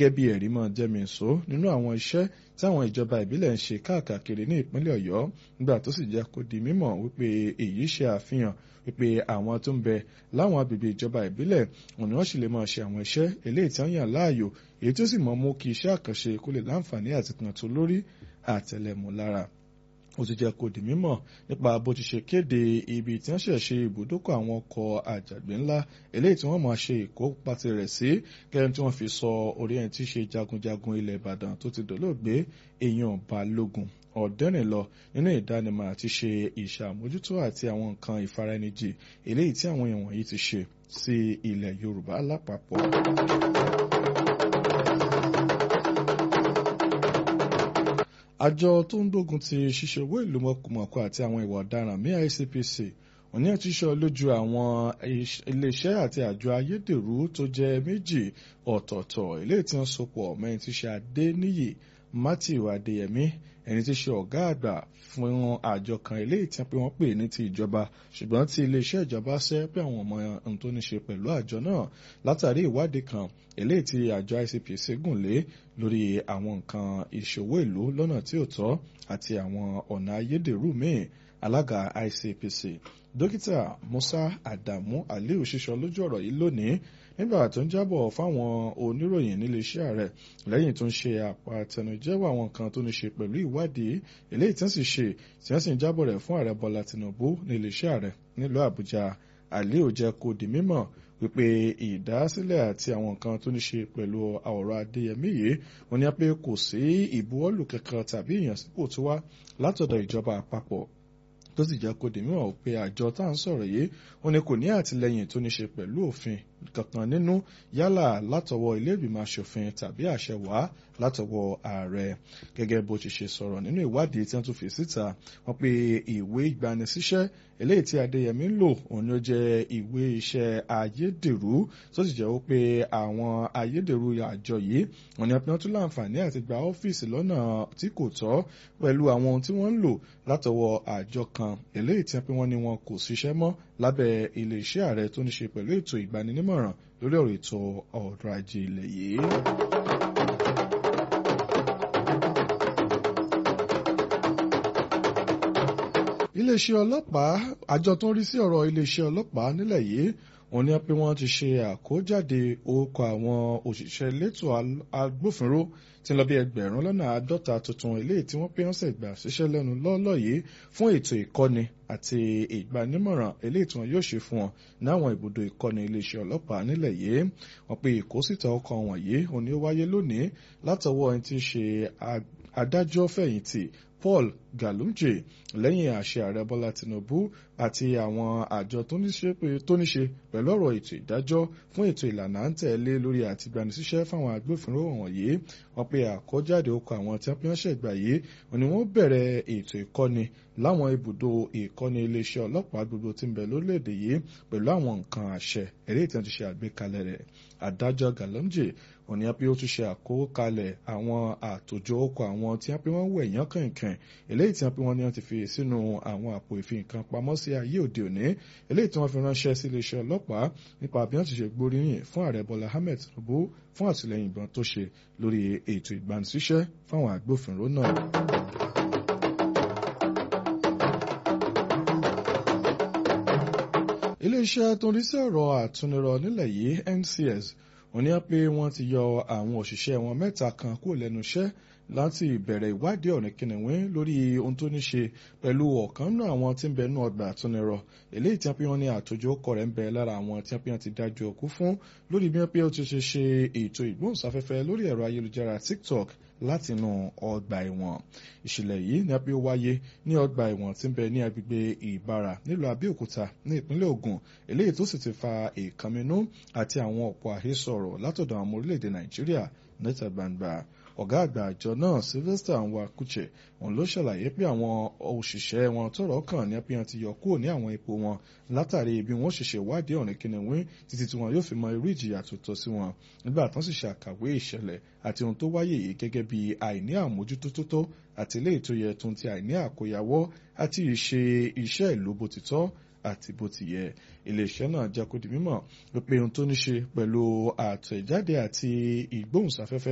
gẹ́gẹ́ bí ẹ̀rí mọ́ jẹ́mìísó nínú àwọn iṣẹ́ tí àwọn ìjọba ìbílẹ̀ ń ṣe káàkiri ní ìpínlẹ̀ ọ̀yọ́ nígbà tó sì jẹ́ kó di mímọ̀ wípé èyí ṣe àfihàn wípé àwọn tó ń bẹ láwọn agbègbè ìjọba ìbílẹ̀ òní wọ́n sì lè máa ṣe àwọn iṣẹ́ eléyìí tí wọ́n yàn láàyò èyí tó sì mọ̀ mú kí iṣẹ́ àkànṣe kó lè láǹfààní àti kan tó lórí àtẹlẹmù lára ó ti jẹ́ kó di mímọ̀ nípa bó ti ṣe kéde ibi tí wọ́n ṣẹ̀ ṣe ibùdókọ̀ àwọn ọkọ̀ àjàgbé ńlá eléyìí tí wọ́n máa ṣe ìkópa tirẹ̀ sí gẹ́gẹ́ tí wọ́n fi sọ orí ẹni tí í ṣe jagunjagun ilẹ̀ ìbàdàn tó ti dolóògbé èèyàn balógun ọ̀dẹ́rìn lọ nínú ìdánimọ̀ àti ṣe ìṣàmójútó àti àwọn nǹkan ìfaraẹnijì eléyìí tí àwọn èèyàn wọ̀nyí ti ṣe sí ilẹ̀ yorùbá lápapọ̀. àjọ tó ń gbógun ti ṣíṣe owó ìlú mọ̀kùmọ̀kù àti àwọn ìwà ọ̀daràn ní ICPC òní àti ṣe lójú àwọn iléeṣẹ́ àti àjọ ayédèrú tó jẹ́ méjì ọ̀tọ̀ọ̀tọ̀ eléyìí tí wọ́n sopọ̀ mẹ́rin tí ṣe Adéníyì Matthew Adéyẹmí ẹni tí ṣe ọ̀gá àgbà fún àjọ kan eléyìí tí wọ́n pè ní ti ìjọba ṣùgbọ́n tí iléeṣẹ́ ìjọba ṣẹ́ pé àwọn ọmọ ohun tó ní ṣe pẹ̀lú àjọ náà látàrí ìwádìí kan eléyìí tí àjọ ICPC gùn lé lórí àwọn nǹkan ìṣòwò ìlú lọ́nà tí ò tọ́ àti àwọn ọ̀nà ayédèrú míì alága ICPC dókítà Musa Adamu Aliu ṣíṣọ lójú ọ̀rọ̀ yìí lónìí nígbà tó ń jábọ̀ fáwọn oníròyìn níléeṣẹ́ rẹ̀ lẹ́yìn tó ń ṣe àpàtẹnujẹ́wọ́ àwọn kan tó ní ṣe pẹ̀lú ìwádìí eléyìí tí wọ́n sì ṣe tí wọ́n sì ń jábọ̀ rẹ̀ fún ààrẹ Bọ́lá Tinubu níléeṣẹ́ rẹ̀ nílùú Àbújá Aliu jẹ́ kó di mímọ̀ wípé ìdásílẹ̀ àti àwọn nǹkan tó ní ṣe pẹ̀lú ọ̀rọ̀ Adéyẹmí yìí wọ́n ní pé kò sí ìbuwọ́lù kankan tàbí ìyànsípò tó wá látọ̀dọ̀ ìjọba àpapọ̀ tó sì jẹ́ kó di mímọ̀ pé àjọ tá à ń sọ̀rọ̀ yìí wọ́n ní kò ní àtìlẹ́yìn tó ní ṣe pẹ̀lú òfin kankan nínú yálà látọwọ́ ilé ìgbìmọ̀ asòfin tàbí àṣẹ wá látọwọ́ ààrẹ gẹ́gẹ́ bó ti ṣe sọ̀rọ̀ nínú ìwádìí tí wọ́n tún fi síta wọ́n pe ìwé ìgbanisíṣẹ́ eléyìí tí Adéyẹmí ń lò òun ló jẹ́ ìwé iṣẹ́ ayédèrú tó sì jẹ́ pé àwọn ayédèrú àjọ yìí wọ́n ní wọ́n tún láǹfààní àti gba ọ́fíìsì lọ́nà tí kò tọ́ pẹ̀lú àwọn ohun tí wọ́n ń lò látọwọ́ àjọ kan eléyìí tí wọ́n ní wọn kò ṣiṣẹ́ mọ́ lábẹ́ iléeṣẹ́ ààrẹ tó ní ṣe pẹ̀lú ètò ìgbaninímọ̀ràn lórí ọ̀rọ̀ ètò ọrọ̀ ajé ilẹ̀ yìí. iléeṣẹ́ ọlọ́pàá àjọ tó ń rí sí ọ̀rọ̀ iléeṣẹ́ ọlọ́pàá nílẹ̀ yìí wọ́n ní pé wọ́n ti ṣe àkójáde orúkọ àwọn òṣìṣẹ́ elétò agbófinró tí ń lọ bí ẹgbẹ̀rún lọ́nà àádọ́ta tuntun eléyìí tí wọ́n pé wọ́n ṣẹ̀gbà ṣiṣẹ́ lẹ́nu lọ́ọ́lọ́ yìí fún ètò ìkọ́ni àti ìgbanímọ̀ràn eléyìí tí wọ́n yóò ṣe fún wọn náwọn ibùdó ìkọ́ni iléeṣẹ́ ọlọ́pàá nílẹ̀ yìí wọ́n pe ìkósìtà ọkọ̀ wọ̀nyí òní ó wáyé lónìí látọwọ́ ẹni tí ń ṣe adájọ́ fẹ̀yìntì Paul Galumje lẹ́yìn àṣẹ ààrẹ Bọ́lá Tinubu àti àwọn àjọ tó ní ṣe pẹ̀lú ọ̀rọ̀ ètò ìdájọ́ fún ètò ìlànà à ń tẹ̀lé lórí àtìgbanisíṣẹ́ fáwọn agbófinró wọ̀nyí wọ́n pe àkójáde okọ̀ àwọn tí wọ́n ṣẹ̀gbà yìí ni wọ́n bẹ̀rẹ̀ ètò ìkọ́ni láwọn ibùdó ìkọ́ni iléeṣẹ́ ọlọ́pàá gbogbo tí ń bẹ lórílẹ̀‐èdè yìí pẹ̀lú àwọn nǹkan àṣẹ eré ìtàn ti ṣe àgbékalẹ̀ rẹ̀ adájọ́ Galumje òní pé ó tún ṣe àkókalẹ̀ àwọn àtòjọ okọ̀ àwọn tí wọ́n pé wọ́n wẹ̀ yán kànkàn eléyìí tí wọ́n pé wọ́n ní wọ́n ti fi sínú àwọn àpò ìfi nǹkan pamọ́ sí ayé òde òní eléyìí tí wọ́n fi ránṣẹ́ sí iléeṣẹ́ ọlọ́pàá nípa bí wọ́n ti ṣe gbóríyìn fún ààrẹ Bọ́lá Ahmed Tinubu fún àtìlẹ́yìn ìbọn tó ṣe lórí ètò ìgbanisíṣẹ́ fáwọn agbófinró náà. iléeṣẹ́ tó ń rí sí ọ̀rọ̀ àtúnirọ̀ nílẹ̀ yìí NCS wọ́n ní pé wọ́n ti yọ àwọn òṣìṣẹ́ wọn mẹ́ta kan kúrò lẹ́nu iṣẹ́ láti ìbẹ̀rẹ̀ ìwádìí ọ̀rìn kìnìún lórí ohun tó ní ṣe pẹ̀lú ọ̀kan náà àwọn tí ń bẹ nú ọgbà àtúnirọ̀ eléyìí tí wọ́n pe wọ́n ní àtòjọ ọkọ̀ rẹ̀ ń bẹ lára àwọn tí wọ́n pe wọ́n ti dájú òkú fún lórí bí wọ́n pe ó ti ṣe ṣe ètò ìgbóhùnsáfẹ́fẹ́ lórí ẹ̀rọ ayélujára TikTok látinú ọgbà ẹ̀wọ̀n ìṣẹ̀lẹ̀ yìí ní apẹ́ wáyé ní ọgbà ẹ̀wọ̀n tí ń bẹ ní agbègbè ìbára nílùú Abẹ́òkúta ní ìpínlẹ̀ Ògùn eléyìí tó sì ti fa ìkànnínú àti àwọn ọ̀pọ̀ àhesọ̀rọ̀ látọ̀dọ̀ àwọn ọmọ orílẹ̀-èdè Nàìjíríà níta gbangba ọ̀gá àgbà àjọ náà Sylvester Nwakuche òun ló ṣàlàyé pé àwọn òṣìṣẹ́ wọn tọ́rọ̀ kàn ní apẹ́yàn ti yọ kúrò ní àwọn ipò wọn látàrí bí wọ́n ṣẹ̀ṣẹ̀ wádìí ọ̀rìn kìnìún títí tí wọn yóò fi mọ irú ìjìyà tó tọ́ sí wọn nígbà tán sì ṣàkàwé ìṣẹ̀lẹ̀ àti ohun tó wáyé yìí gẹ́gẹ́ bí àìní àmójútó tó tó àti ilé ètò yẹ tó ń ti àìní àkóyawọ́ àti ìṣe iṣẹ́ ìlú bó ti tọ́ àti bó ti yẹ iléeṣẹ́ náà jẹ́ kó di mímọ̀ pé ohun tó ní ṣe pẹ̀lú àtẹ̀jáde àti ìgbóhùnsáfẹ́fẹ́